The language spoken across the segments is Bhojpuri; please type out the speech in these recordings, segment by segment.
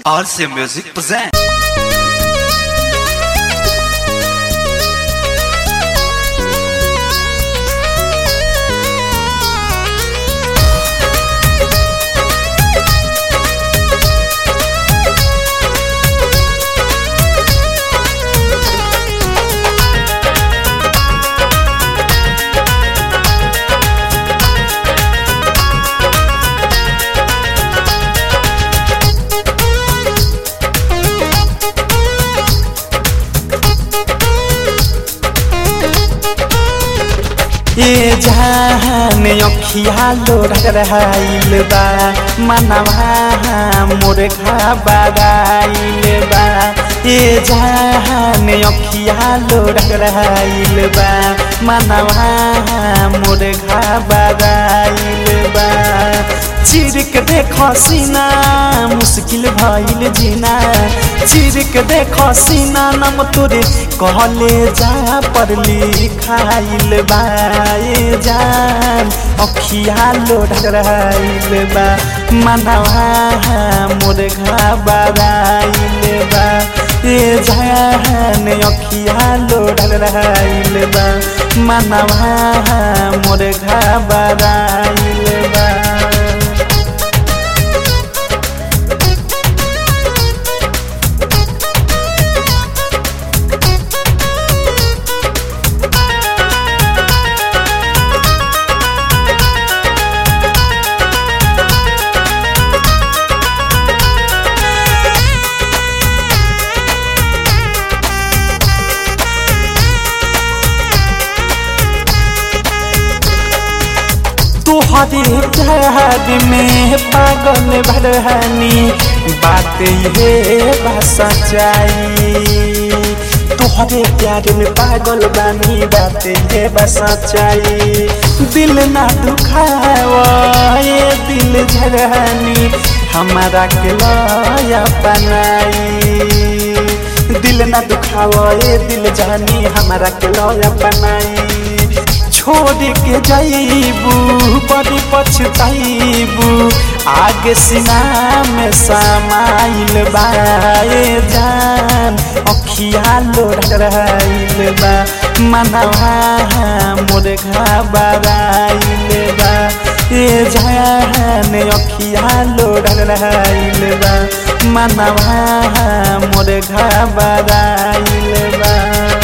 RC Music present. ए जान अखिया लोढ़ाइल बा मनवा मोर घबराइल बा ए जान अखिया लोढ़ाइल बा मनवा मोर घबराइल बा चिरक देख सीना मुश्किल भइल जीना चिरक देख सीना नम तोरे कहले जा पर लिखाइल बा ए जान अखिया लोढ़ाइल बा मनवा मोर घबराइल बा ए जान अखिया लोढ़ाइल बा मनवा मोर घबराइल बा तोहरे प्यार में पागल भरहनी बात ये बा सच्चाई तोहरे प्यार में पागल बानी बात ये बा सच्चाई दिल ना दुखावा ये दिल झरहनी हमारा के लया बनाई दिल ना दुखावा ये दिल जानी हमारा के लया बनाई छोड़ के जाइबू बड़ी पछताइबू आगे सीना में समाइल बाए जान अखिया लोढ़ाइल बा मनवा मोर घबराइल बा ए जान अखिया लोढ़ाइल बा मनवा मोर घबराइल बा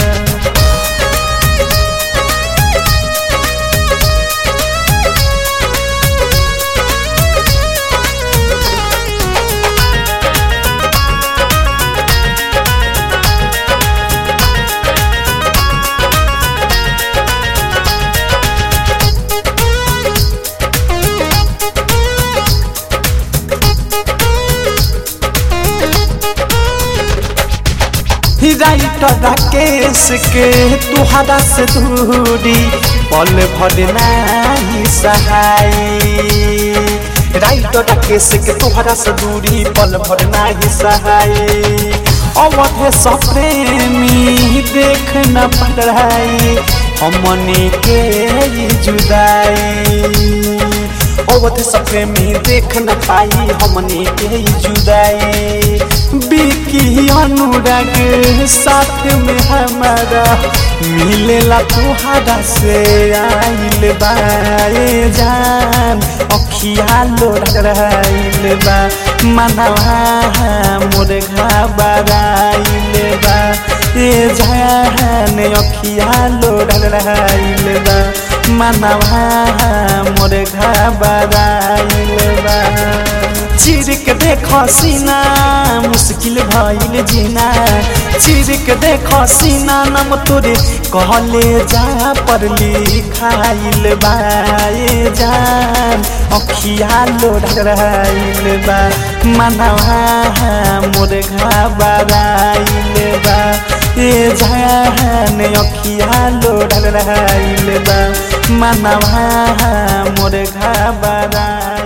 राइटर राकेश के तुहरा से दूरी पल भर नहीं सहाई राइटर राकेश के तुहरा से दूरी पल भर नहीं सहाय अवध सप्रेमी देख न पढ़ाई हमने के जुदाई अवध सप्रेमी देख न पाई हमने के जुदाई बिकी अनुराग साथ में हमारा मिलेला तुहरा से आइल बाए जान अखिया लोढ़ाइल बा मनवा मोर घबराइल बा ए जान अखिया लोढ़ाइल बा मनवा मोर घबराइल बा चिरक देख सीना मुश्किल भइल जीना चिरक देख सीना नम तोरे कहले जा पर लिखाइल बा ए जान अखिया लोढ़ाइल बा मनवा मोर घबराइल बा ए जान अखिया लोढ़ाइल बा मनवा मोर घबराइल